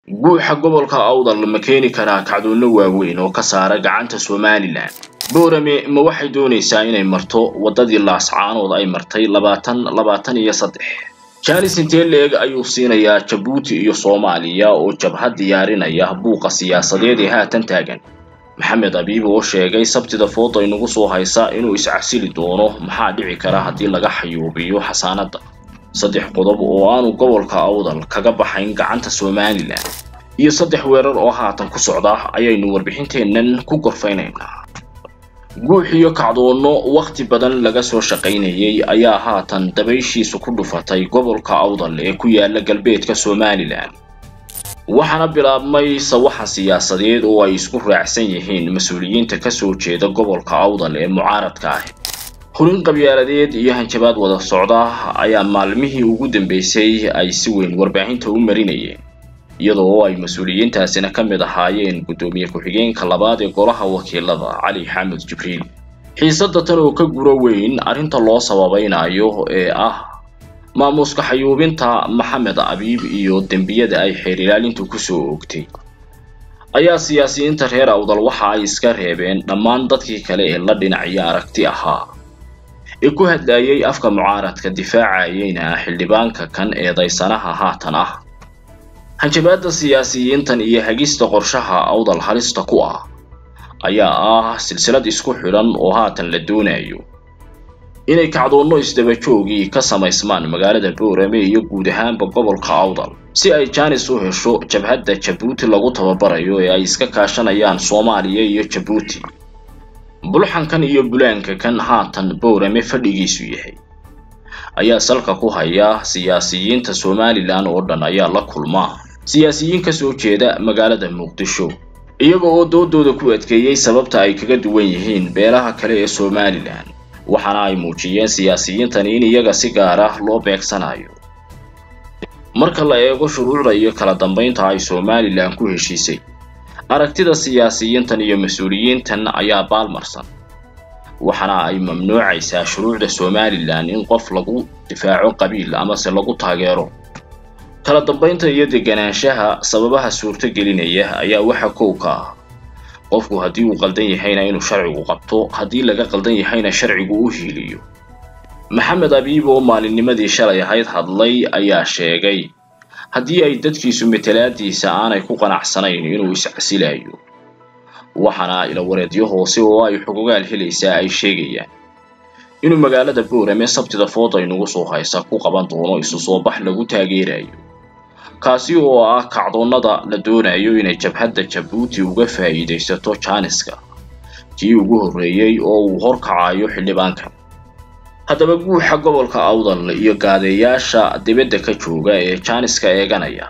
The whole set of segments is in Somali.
guuxa gobolka awdal ma keeni karaa kacdoonno waaweyn oo ka saara gacanta somalilan boorame ma waxay doonaysaa inay marto waddadii laascaanood ay martay labaatan labaatan iyo saddex jaanis intee leeg ayuu siinayaa jabuuti iyo soomaaliya oo jabhad diyaarinaya buuqa siyaasadeed ee haatan taagan maxamed abiib oo sheegay sabtida fooda inagu soo haysa inuu iscasili doono maxaa dhici kara haddii laga xayuubiyo xasaanadda saddex qodob oo aanu gobolka awdal kaga baxayn gacanta somalilan iyo saddex weerar oo haatan ku socda ayaynu warbixinteennan ku gorfaynaynaa guux iyo kacdoonno wakhti badan laga soo shaqaynayay ayaa haatan dabayshiisu ku dhufatay gobolka awdal ee ku yaala galbeedka somalilan waxaana bilaabmay sawaxa siyaasadeed oo ay isku raacsan yihiin mas-uuliyiinta kasoo jeeda gobolka awdal ee mucaaradka ah hurin qabyaaladeed iyo hanjabaad wada socda ayaa maalmihii ugu dambeysay ay si weyn warbaahinta u marinayeen iyadoo ay mas-uuliyiintaasina ka mid ahaayeen guddoomiye ku-xigeenka labaad ee golaha wakiilada cali xamed jibriil xiisadda tan oo ka guro weyn arrinta loo sababaynayo ee ah maamuuska xayuubinta maxamed abiib iyo dembiyada ay xeer ilaalintu kusoo oogtay ayaa siyaasiyiinta reer awdal waxa ay iska reebeen dhammaan dadkii kale ee la dhinacyo aragti ahaa ee ku hadlayay afka mucaaradka difaacayeyna xildhibaanka kan eedaysanaha haatan ah hanjabaadda siyaasiyiintan iyo hagista qorshaha awdal halista ku ah ayaa ah silsilad isku xidhan oo haatan la doonayo inay kacdoonno isdabajoogii ka samaysmaan magaalada boorame iyo guud ahaanba gobolka awdal si ay jaanis u hesho jabhadda jabuuti lagu tababarayo ee ay iska kaashanayaan soomaaliya iyo jabuuti bulxankan iyo bulaanka kan haatan boorame fadhigiisu yahay ayaa salka ku haya siyaasiyiinta somalilan oo dhan ayaa la kulmaa siyaasiyiin ka soo jeeda magaalada muqdisho iyaga oo doodooda ku adkeeyey sababta ay kaga duwan yihiin beelaha kale ee somalilan waxaana ay muujiyeen siyaasiyiintani in iyaga si gaar ah loo beegsanayo marka la eego shuruucda iyo kala dambaynta ay somalilan ku heshiisay aragtida siyaasiyiintan iyo mas-uuliyiintan ayaa baalmarsan waxaana ay mamnuucaysaa shuruucda somalilan in qof lagu difaaco qabiil amase lagu taageero kala dambaynta iyo deganaanshaha sababaha suurto gelinaya ayaa waxa kow ka ah qofku haddii uu qaldan yahayna inuu sharcigu qabto haddii laga qaldan yahayna sharcigu u hiiliyo maxamed abiib oo maalinnimadii shalay ahayd hadlay ayaa sheegay haddii ay dadkiisu matalaadiisa aanay ku qanacsanayn inuu iscasilayo waxaana ilawareedyo hoose oo ay xugugaal helaysaa ay sheegayaan inuu magaalada boorame sabtida fooda inugu soo haysa ku qaban doono isu soo bax lagu taageerayo kaasi oo ah kacdoonnada la doonayo inay jabhadda jabuuti uga faa'iidaysato jaaniska kii ugu horreeyey oo uu horkacayo xildhibaankan haddaba guuxa gobolka awdal iyo gaadeeyaasha dibadda ka jooga ee jaaniska eeganaya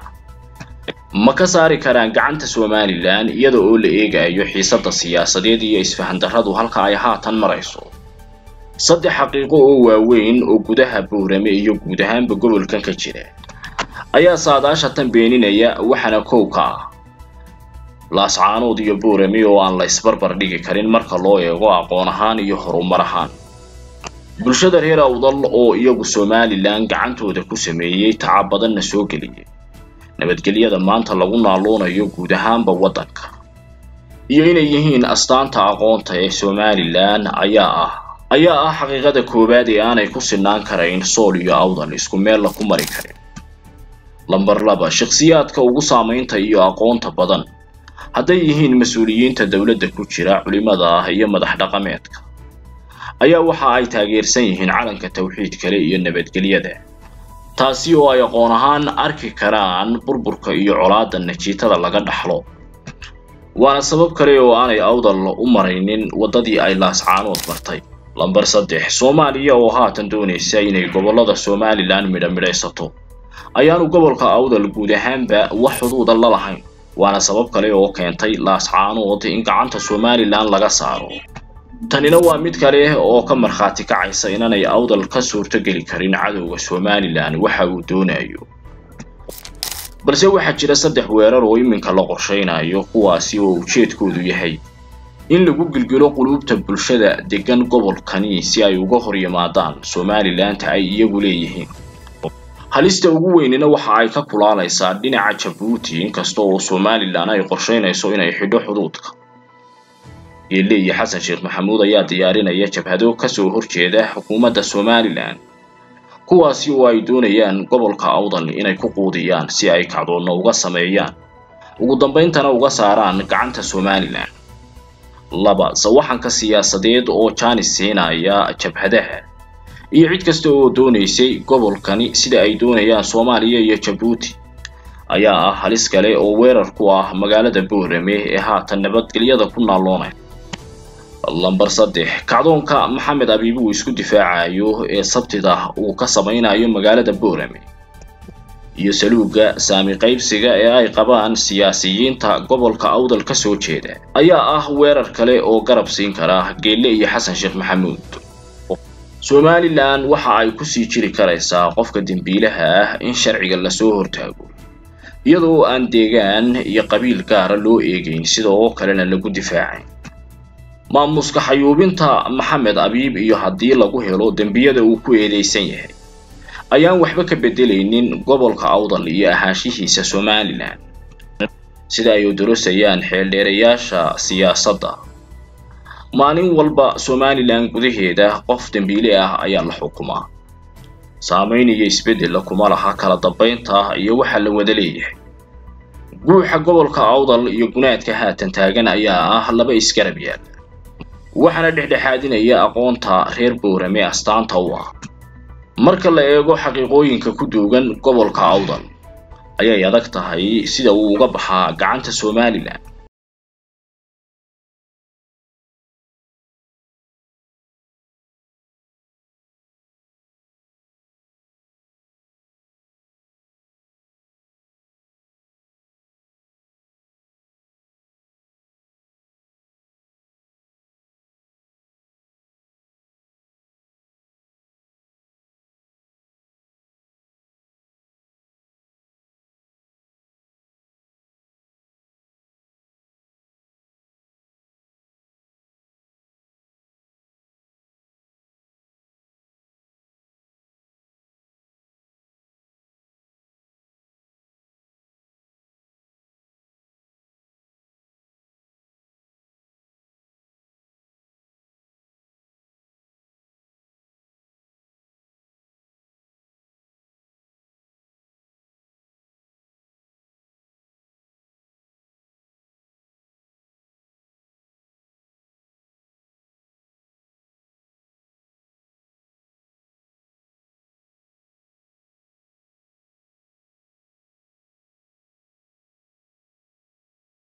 ma ka saari karaan gacanta somalilan iyada oo la eegayo xiisadda siyaasadeed iyo isfahandarradu halka ay haatan marayso saddex xaqiiqo oo waaweyn oo gudaha boorame iyo guud ahaanba gobolkan ka jira ayaa saadaasha tan beeninaya waxaana kow ka ah laascaanood iyo boorame oo aan la isbarbar dhigi karin marka loo eego aqoon ahaan iyo horumar ahaan bulshada reer awdal oo iyagu somalilan gacantooda ku sameeyey tacab badanna soo geliyay nabadgelyada maanta lagu naaloonayo guud ahaanba waddanka iyo inay yihiin astaanta aqoonta ee somalilan ayaa ah ayaa ah xaqiiqada koowaad ee aanay ku sinaan karayn sool iyo awdal isku meella ku mari karin lamber laba shakhsiyaadka ugu saamaynta iyo aqoonta badan hadday yihiin mas-uuliyiinta dowladda ku jira culimada ah iyo madax dhaqameedka ayaa waxa ay taageersan yihiin calanka tawxiid kale iyo nabadgelyada taasi oo ay aqoon ahaan arki karaan burburka iyo colaadda najiitada laga dhaxlo waana sabab kale oo aanay awdal u maraynin waddadii ay laascaanood martay lamber saddex soomaaliya oo haatan doonaysa inay gobollada somalilan midhamidhaysato ayaanu gobolka awdal guud ahaanba wax xuduuda la lahayn waana sabab kale oo keentay laascaanood in gacanta somalilan laga saaro tanina waa mid kale oo ka markhaati kacaysa inanay awdal ka suurtogeli karin cadowga somalilan waxa uu doonayo balse waxaa jira saddex weerar oo iminka la qorshaynayo kuwaasi oo ujeedkoodu yahay in lagu gilgilo quluubta bulshada degan gobolkani si ay uga hor yimaadaan somalilanta ay iyagu leeyihiin halista ugu weynina waxa ay ka kulaalaysaa dhinaca jabuuti inkasta oo somalilan ay qorsheynayso inay xidho xuduudka geelle iyo xasan sheekh maxamuud ayaa diyaarinaya jabhado kasoo horjeeda xukuumadda somalilan kuwaasi oo ay doonayaan gobolka awdal inay ku quudiyaan si ay kacdoonno uga sameeyaan ugu dambayntana uga saaraan gacanta somalilan laba sawaxanka siyaasadeed oo jaanis siinaya jabhadaha iyo cid kasta oo doonaysay gobolkani sida ay doonayaan soomaaliya iyo jabuuti ayaa ah halis kale oo weerar ku ah magaalada boorame ee haatan nabadgelyada ku naalloonay lambar saddex kacdoonka maxamed abiib uu isku difaacayo ee sabtida uu ka samaynayo magaalada boorame iyo saluuga saami qaybsiga ee ay qabaan siyaasiyiinta gobolka awdal ka soo jeeda ayaa ah weerar kale oo garab siin kara geelle iyo xasan sheekh maxamuud somalilan waxa ay kusii jiri karaysaa qofka dembiilaha ah in sharciga lasoo hortaago iyadoo aan deegaan iyo qabiil gaara loo eegeyn sidoo kalena lagu difaacayn maamuska xayuubinta maxamed abiib iyo haddii lagu helo dembiyada uu ku eedeysan yahay ayaan waxba ka bedelaynin gobolka awdal iyo ahaanshihiisa somalilan sida ay udurasayaan xeeldheerayaasha siyaasadda maalin walba somalilan gudaheeda qof dembiile ah ayaa la xukumaa saamayn iyo isbeddella kuma laha kala dambaynta iyo waxa la wada leeyahay guuxa gobolka awdal iyo gunaadka haatan taagan ayaa ah laba isgarab yaal waxaana dhexdhexaadinaya aqoonta reer boorame astaanta u ah marka la eego xaqiiqooyinka ku duugan gobolka awdal ayay adag tahay sida uu uga baxaa gacanta somalilan